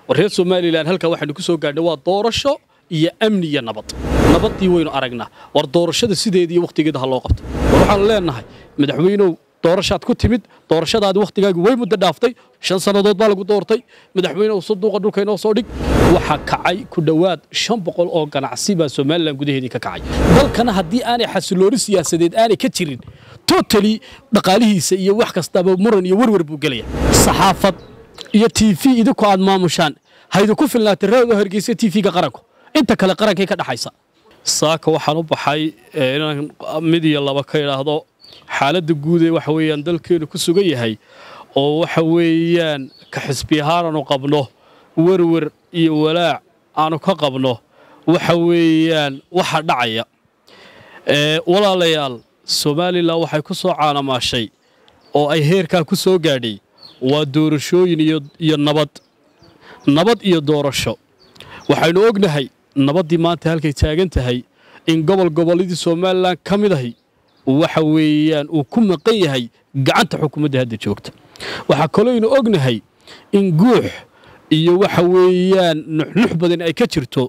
war reer somalilan halkaa waxaynu ku soo gaadhnay waa doorasho iyo amni iyo nabad nabaddii waynu aragnaa war doorashada sideediiyo wakhtigeeda ha loo qabto war waxaanu leenahay madaxweynow doorashaad ku timid doorashadaadi wakhtigaagi way muddo dhaaftay shan sannadood baa lagu doortay madaxweynehu saduuqa dhulka inoo soo dhig waxaa kacay ku dhowaad shan boqol oo ganacsi baa somalilan gudaheedii ka kacay dalkana haddii aanay xasilooni siyaasadeed aanay ka jirin totali dhaqaalihiisa iyo wax kastaba muran iyo werwer buu gelaya saxaafad iyo t v idinku aad maamushaan haydinku filnaatay raado hargeysa t v-ga qaranku inta kale qarankay ka dhaxaysa saaka waxaan u baxay inaan mid iyo laba ka idhaahdo xaaladda guud ee waxa weeyaan dalkeenu ku sugan yahay oo waxa weeyaan ka xisbi ahaan aanu qabno werwer iyo walaac aanu ka qabno waxa weeyaan waxa dhacaya walaalayaal somalilan waxay ku soo caanamaashay oo ay heerkaa ku soo gaadhay waa doorashooyin iyo nabad nabad iyo doorasho waxaynu ognahay nabaddii maanta halkay taagan tahay in gobol gobolladii somalilan ka mid ahi waxa weeyaan uu ku maqan yahay gacanta xukuumadda hadda joogta waxaa kalooynu ognahay in guux iyo waxa weeyaan nuxnux badan ay ka jirto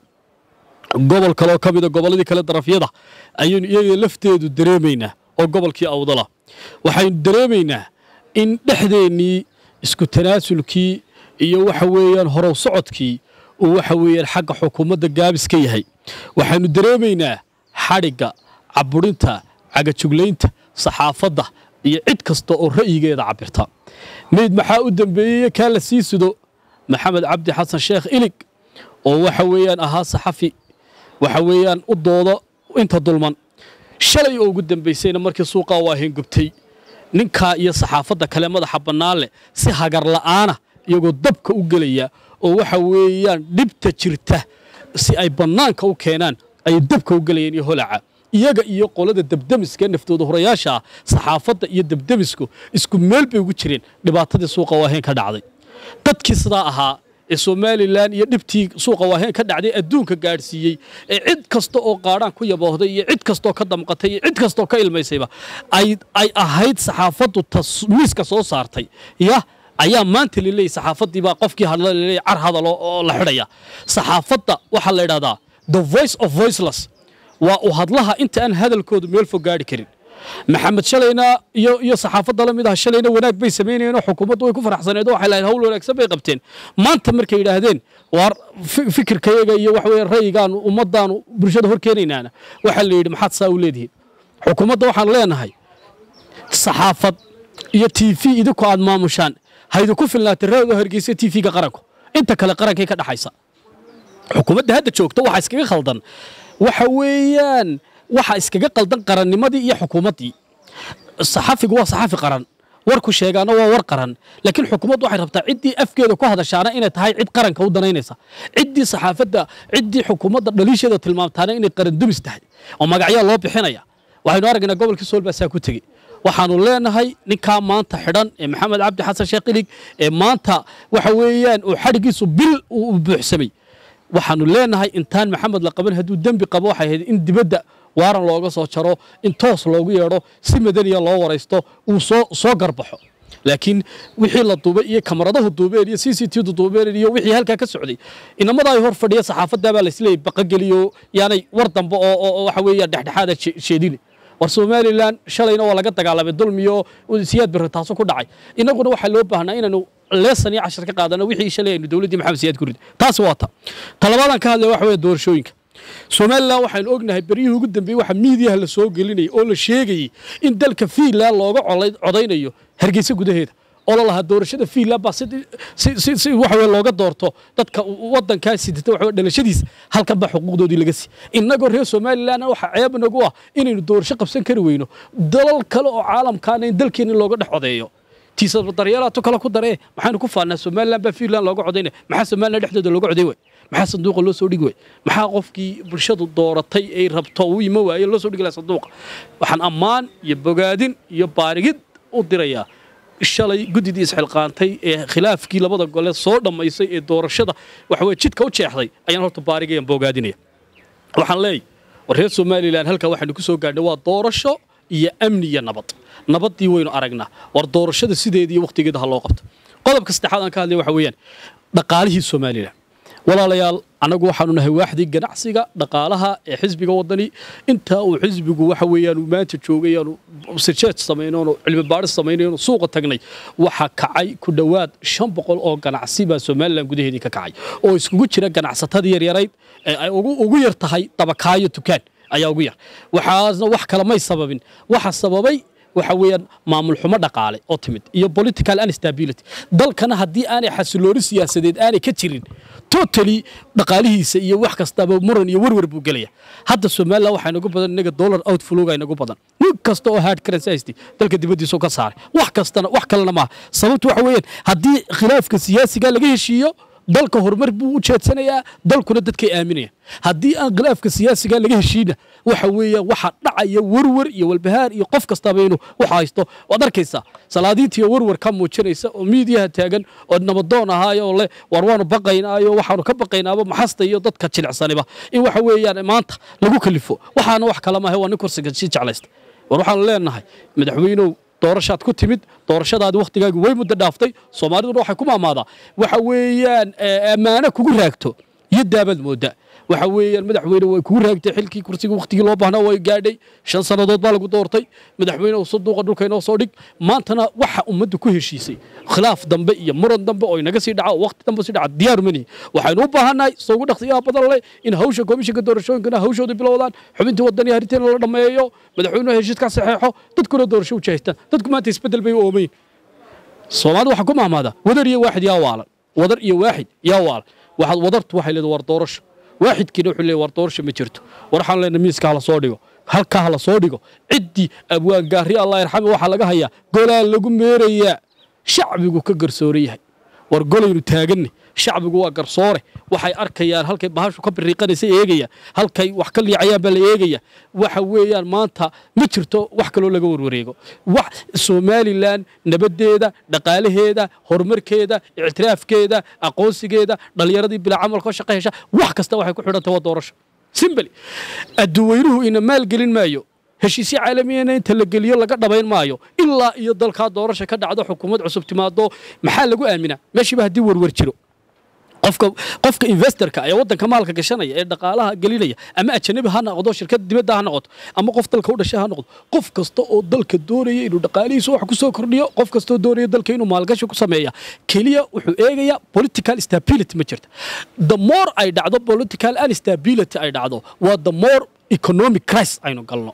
gobol kaloo ka mida gobolladii kale darafyada ayaynu iyaga lafteedu dareemaynaa oo gobolkii awdala waxaynu dareemaynaa in dhexdeennii isku tanaasulkii iyo waxa weeyaan horow socodkii uu waxa weeyaan xagga xukuumadda gaabis ka yahay waxaynu dareemaynaa xadhigga caburinta cagajuglaynta saxaafadda iyo cid kasta oo ra'yigeeda cabirta meyd maxaa u dambeeyey kaa la sii sido maxamed cabdi xasan sheekh ilig oo waxa weeyaan ahaa saxafi waxa weeyaan u doodo inta dulman shalay oo ugu dambaysayna markii suuqaa waa hengubtay ninkaa iyo saxaafadda kale madaxa bannaan leh si hagar la'aana iyagoo dabka u gelaya oo waxa weeyaan dhibta jirta si ay bannaanka u keenaan ayay dabka u gelayeen iyo holaca iyaga iyo qolada debdemiska naftooda horayaasha ah saxaafadda iyo debdemisku isku meel bay ugu jireen dhibaatadii suuqa waaheen ka dhacday dadkii sidaa ahaa ee somalilan iyo dhibtii suuqa waaheen ka dhacday adduunka gaadhsiiyey ee cid kasta oo qaadhaan ku yaboohday iyo cid kastoo ka damqatay iyo cid kastoo ka ilmaysayba ay ahayd saxaafaddu miiska soo saartay ya ayaa maanta laleeyay saxaafaddii baa qofkii hadla laleeyay car hadal oo la xidhaya saxaafadda waxaa la idhahdaa the voice of voiceless waa u hadlaha inta aan hadalkoodu meel fog gaadhi karin maxamed shalayna iyo iyo saxaafadda la mid ah shalayna wanaag bay samaynayeen oo xukuumaddu way ku faraxsaneed oo waxay lahayd hawl wanaagsan bay qabteen maanta markay yidhaahdeen waar fikirkayaga iyo waxa weeye ra'yigaanu ummaddaanu bulshada hor keenaynaana waxaa la yidhi maxaad saa u leedihiin xukuumadda waxaan leenahay saxaafad iyo t v idinku aad maamushaan haydinku filnaatay raado hargeysa t v-ga qaranku inta kale qarankay ka dhaxaysa xukuumadda hadda joogta waxaa iskaga khaldan waxa weeyaan waxa iskaga qaldan qarannimadii iyo xukuumaddii saxafigu waa saxafi qaran warku sheegaana waa war qaran laakiin xukuumaddu waxay rabtaa ciddii afkeeda ku hadashaana inay tahay cid qaranka u danaynaysa ciddii saxaafadda ciddii xukuumadda dhaliisheeda tilmaamtaana inay qaran dumis tahay oo magacyaa loo bixinaya waxaynu aragnaa gobolkii sool baa saa ku tegey waxaanu leenahay ninkaa maanta xidhan ee maxamed cabdi xasan sheekh ilig ee maanta waxa weeyaan uu xadhiggiisu bil uu buuxsamay waxaanu leenahay intaan maxamed la qaban hadduu dembi qabo waxay ahayd in dibadda waaran looga soo jaro in toos loogu yeedho si madaniya loo waraysto uu soo soo garbaxo laakiin wixii la duubay iyo kamaradahu duubeen iyo c c t du duubeen iyo wixii halkaa ka socday inamada ay hor fadhiya saxaafaddaa baa laisleeyay baqageliyo yaanay war dambe oo waxa weeyaan dhexdhexaada sheedini war somalilan shalayna waa laga dagaalamay dulmiyo siyaad birre taaso ku dhacay innaguna waxaa loo baahnaa inaanu leesan iyo cashar ka qaadano wixii shalay aynu dowladdii maxamed siyaad ku rid taasi waa ta talabaadaan ka hadlaya waxa weeye doorashooyinka somalilan waxaynu ognahay beryihii ugu dambeeyey waxa miidiyaha la soo gelinayay oo la sheegayey in dalka fiinland looga codaynayo hargeysa gudaheeda oo la lahaa doorashada fiinland baa si si waxa weye looga doorto dadka waddankaa sidata waxa dhalashadiisa halkan baa xuquuqdoodii laga sii innagoo reer somalilan waxa ceeb nagu ah inaynu doorasho qabsan kari weyno dalal kale oo caalamkaana in dalkeena looga dhex codeeyo tiisa daryeelaato kale ku daree maxaynu ku faannaa somalilan baa fiinland looga codaynaya maxaa somalilan dhexdooda looga coday way maxaa sanduuqa loo soo dhigi way maxaa qofkii bulshadu dooratay ay rabto uu ima waaye loo soo dhigi lahaa sanduuqa waxaan ammaan iyo bogaadin iyo baarigid u dirayaa shalay guddidii isxilqaantay ee khilaafkii labada gole soo dhammaysay ee doorashada waxa weye jidka u jeexday ayaan horta baarigayaan boogaadinaya waxaan leeyahy war reer somalilan halkaa waxaynu ku soo gaadhnay waa doorasho iyo amni iyo nabad nabaddii waynu aragnaa war doorashada sideediiyo wakhtigeeda ha loo qabto qodobka saddexaad aan ka hadlaya waxa weeyaan dhaqaalihii somalilan walaalayaal annagu waxaanu nahay waaxdii ganacsiga dhaqaalaha ee xisbiga wadani intaa uu xisbigu waxa weeyaan uu maanta joogay aanu sirjeed samaynoon oo cilmi baadhis samaynayn oo suuqa tagnay waxa kacay ku dhowaad shan boqol oo ganacsi baa somalilan gudaheedii ka kacay oo iskugu jira ganacsatadii yaryarayd ee ay ugu ugu yar tahay dabakaayo tukaan ayaa ugu yar waxaasna wax kale may sababin waxa sababay waxa weeyaan maamul xumo dhaqaale oo timid iyo political instability dalkana haddii aanay xasilooni siyaasadeed aanay ka jirin totally dhaqaalihiisa iyo wax kastaba muran iyo werwer buu gelaya hadda somaliland waxaa inagu badan inaga dollar outflowga inagu badan nin kasta oo hard currency haysti dalka dibaddiisa ka saaray wax kastana wax kalena maaha sababtu waxa weeyaan haddii khilaafka siyaasiga laga heshiiyo dalka horumar buu u jeedsanayaa dalkuna dadkay aaminayaan haddii aan khilaafka siyaasiga laga heshiina waxa weeyaan waxa dhacaya werwer iyo walbahaar iyo qof kastaba inuu waxa haysto waad arkaysaa salaadiintiiyo werwer ka muujinaysa oo miidiyaha taagan oo nabadoon ahaayo oo leh war waanu baqaynaayo waxaanu ka baqaynaaba maxasta iyo dadka jilicsaniba in waxa weeyaan maanta lagu kalifo waxaana wax kala maahe waa nin kursiga sii jeclaysta war waxaanu leenahay madaxweynow doorashaad ku timid doorashadaadi wakhtigaagi way muddo dhaaftay soomaaliduna waxay ku maamaadaa waxa weeyaan ammaano kugu raagto iyo daabaad moodaa waxa weeyaan madaxweyne way kugu raagtay xilkii kursiga wakhtigii loo baahnaa way gaadhay shan sannadood baa lagu doortay madaxweyne uu saduuqa dhulka inoo soo dhig maantana waxa ummaddu ku heshiisay khilaaf dambe iyo muran dambe oo inaga sii dhaca oo wakhti dambe sii dhaca diyaar manihi waxaynu u baahannahay soo ugu dhaqsiyaha badan leh in hawsha komishinka doorashooyinkana hawshooda bilowdaan xubintii wadani hariteena la dhammeeyo madaxweynuhu heshiiska saxeexo dadkuna doorasho u jeestaan dadku maanta isbeddel bay u oomayin soomaalida waxaa ku mahmaada wadar iyo waaxid yaa waalan wadar iyo waaxid yaa waalan waxaad wadartu waxay leedahay war doorasho waaxidkiina wuxuu leeyahay war doorasho ma jirto war waxaan leenahay miiska hala soo dhigo halkaa hala soo dhigo ciddii abwaan gaari allah yarxame waxaa laga hayaa golaa lagu meerayaa shacbigu ka garsooran yahay war golaynu taaganne shacbigu waa garsoore waxay arkayaan halkay bahashu ka biriiqanaysa eegayaan halkay wax ka liicayaan baa la eegaya waxa weeyaan maanta ma jirto wax kaloo laga warwareego wax somalilan nabaddeeda dhaqaalaheeda horumarkeeda ictiraafkeeda aqoonsigeeda dhallinyaradii bilaa camalka oo shaqo hesha wax kasta waxay ku xidhantay waa doorasho simbali adduweynuhu ina maalgelin maayo heshiisyo caalamiyana inta la geliyo laga dhabayn maayo ilaa iyo dalkaa doorasha ka dhacdo xukuumad cusub timaado maxaa lagu aaminaa meeshiiba haddii werwer jiro qofka qofka investorka ee waddanka maalka gashanaya ee dhaqaalaha gelinaya ama ajanabi ha noqdo shirkad dibadda ha noqoto ama qof dalka u dhashay ha noqdo qof kasta oo dalka doonaya inuu dhaqaalihiisa wax ku soo kordhiyo qof kasta oo doonaya dalka inuu maalgashi ku sameeya keliya wuxuu eegayaa political stability ma jirta the more ay dhacdo political instability ay dhacdo waa the more economic crisis aynu galno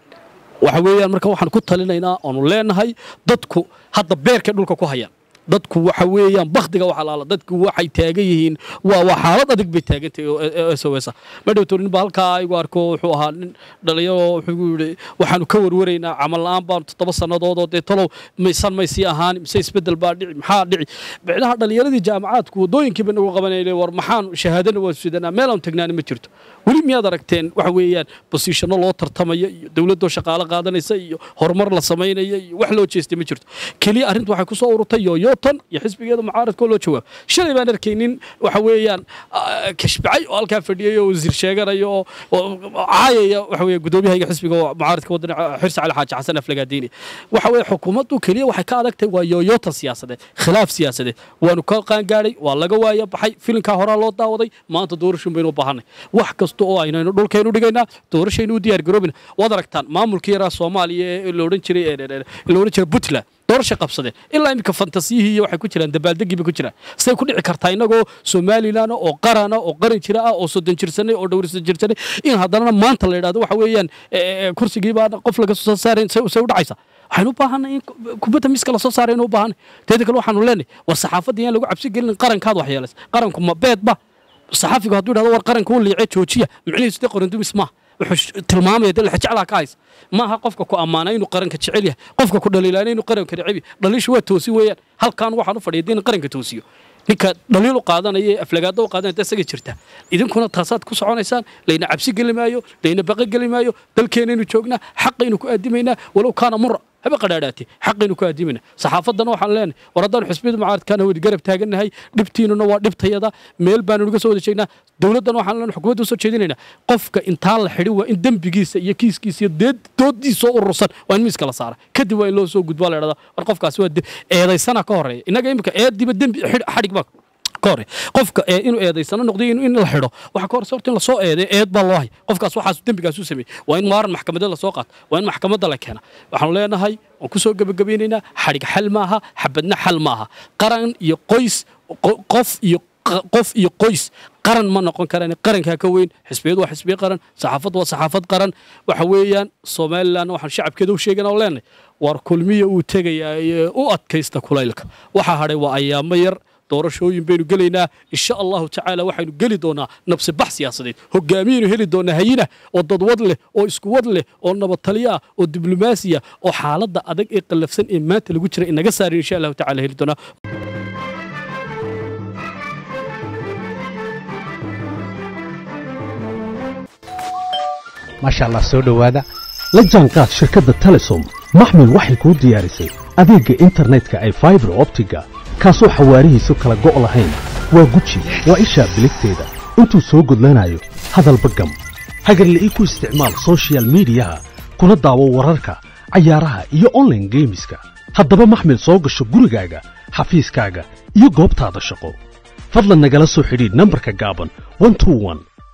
waxa weeyaan marka waxaan ku talinaynaa oonu leenahay dadku hadda beerkay dhulka ku hayaan dadku waxa weeyaan baktiga waxa laala dadku waxay taagan yihiin waa waa xaalad adag bay taagantahay oo SOS ma dhowto nin ba halkaa igu arko wuxuu ahaa nin dhalinyaro wuxuu yidhi waxaanu ka warwaraynaa camal la'aan baan toddoba sannadood oo dee talow maysan may sii ahaan mise isbeddel baa dhici maxaa dhici micnaha dhalinyaradii jaamacaadku waddooyinkiiba nagu qabanayna war maxaan shahaadana waa sidanaa meelaan tagnaani ma jirto weli miyaad aragteen waxa weeyaan bosiishanno loo tartamaya iyo dowladdoo shaqaalo qaadanaysa iyo horumar la samaynaya iyo wax loo jeestay ma jirto keliya arrintu waxay ku soo ururtay yooyootan iyo xisbigeeda mucaaradkoo loo jawaab shalay baan arkaynin waxa weeyaan kashbacay oo halkaa fadhiyay oo wasiir sheeganaya oo caayaya waxa weeye gudoomiyahayga xisbiga oo mucaaradka wadani xirsi cali xaaji xasan aflagaadiini waxa weeye xukuumaddu keliya waxay ka adagtahay waa yooyootan siyaasadeed khilaaf siyaasadeed waanu ka qaangaadhay waa laga waaya baxay filinkaa horaa loo daawaday maanta doorashin baynu u baahanay wax kasta oo aynaynu dhulkaynu dhigaynaa doorashaynu u diyaar garoobina waad aragtaan maamulkii yaraa soomaaliya ee la odhan jiray la odhan jiray puntland doorasha qabsadeen ilaa iminka fantasiyihii iyo waxay ku jiraan dabaaldegii bay ku jiraan say ku dhici kartaa innagoo somalilan oo qarana oo qaran jira ah oo soddon jirsanay oo dhowrsan jirsanay in haddana maanta la yidhahdo waxa weeyaan kursigii baa qof laga soo saarayn say u dhacaysa waxaynu u baahanay in kubadda miiska lasoo saaraynu u baahanay teeda kale waxaanu leenahay war saxaafadda yaan lagu cabsi gelin qarankaad waxyeelaysa qaranku ma beedba saxaafigu hadduu yidhahdo war qaranka u liicee joojiya micnihiisu dee qorandumis maaha wuxuu tilmaamaya dee lexjeclaa ka haysa maaha qofka ku ammaana inuu qaranka jecel yahay qofka ku dhaliilaana inuu qaranka neceb yahay dhaliishu waa toosi weeyaan halkan waxaan u fadhiya dee in qaranka toosiyo ninka dhaliil u qaadanaya ee aflagaado u qaadanaya dee isaga jirta idinkuna taasaad ku soconaysaan layna cabsi geli maayo layna baqo geli maayo dalkeenaynu joognaa xaqaynu ku aadimaynaa walow kaana mura haba qadhaadhaatay xaqaynu ku aadimayna saxaafaddana waxaan leenahay war haddaan xusbiyada mucaaradkaana wadi garab taagannahay dhibtiinuna waa dhibtayada meel baanu naga soo wada jeegnaa dowladdan waxaan leenahay xukuumadda usoo jeedinaynaa qofka intaan la xidhin waa in dembigiisa iyo kiiskiisa iyo deed doodiisa soo urursan waa in miiska la saara kadib waa in loo soo gudbaa la idhahdaa war qofkaasi waa eedaysana ka horreeya innaga imika eediba dembi xadhig baa ka hore qofka ee inuu eedaysano noqday in la xidho waxa ka horse horta in lasoo eeday eed baa loo hay qofkaas waxaas dembigaas u sameeyey waa in maaran maxkamadeed lasoo qaata waa in maxkamadda la keena waxaanu leenahay waan ku soo gebagabaynaynaa xadhig xal maaha xabadna xal maaha qaran iyo qoys qof iyo qof iyo qoys qaran ma noqon karaan qarankaa ka weyn xisbiyadu waa xisbiye qaran saxaafad waa saxaafad qaran waxa weeyaan somalilan waxaan shacabkeeda u sheegana oo leenahay war kulmiya uu tegayaa u adkaysta kulaylka waxaa hadhay waa ayaamo yar doorashooyin baynu gelaynaa insha allahu tacaala waxaynu geli doonaa nabsi bax siyaasadeed hogaamiyaynu heli doonaa hayina oo dadwad leh oo iskuwad leh oo nabadtalyo ah oo diblomaasiya oo xaaladda adag ee qallafsan ee maanta lagu jira inaga saarin insha allahu tacala heli doonaa maasha allah soo dhowaada la jaanqaad shirkadda telesom maxmil waxay kuu diyaarisay adeegga internetka ay faibar optiga kaasoo xawaarihiisu kala go' lahayn waa guji waa ishaa biligteeda intuu soo gudlanayo hadalba gam hagarle ii ku isticmaal sochial midiyaha kuna daawo wararka cayaaraha iyo onlaine geemiska haddaba maxmil soo gasho gurigaaga xafiiskaaga iyo goobtaada shaqo fadlan nagala soo xidhiidh nambarka gaaban